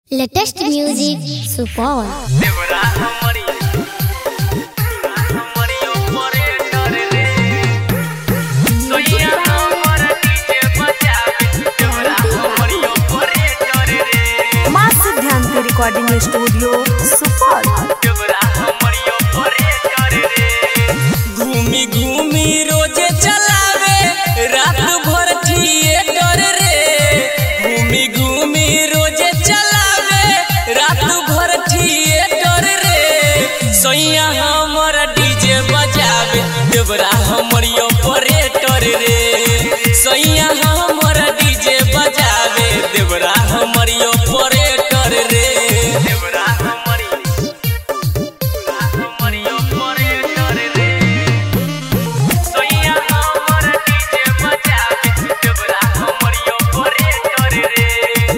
latest music Supaul देवरा हमरी हमरी ऑपरेटर रे सोइया हमर डीजे बजावे देवरा हमरी ऑपरेटर रे माँ सिद्धांत रिकॉर्डिंग स्टूडियो सुपौल देवरा हमरी ऑपरेटर रे घूमी घूमी रोजे चलावे रात भर थिएटर रे घूमी घूमी रोजे चलावे रात भर थिएटर रे सोइया हमर डीजे बजावे देवरा हमरी ऑपरेटर रे सोइया हमर डीजे बजावे देवरा हमरी ऑपरेटर रे देवरा हमरी हमरी ऑपरेटर रे सोइया हमर डीजे बजावे देवरा हमरी ऑपरेटर रे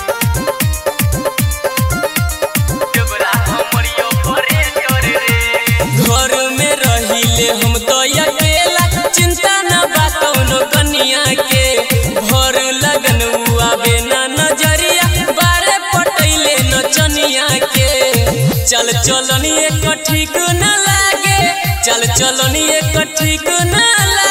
देवरा हमरी ऑपरेटर रे घर में रहिले हम तो अकेला चिंता न बा कौनो कनिया के भर लगन आवे ना नजरिया बारे पटैले नचनिया के चल चलनी एक ठीक न लागे चल चलनी एक ठीक न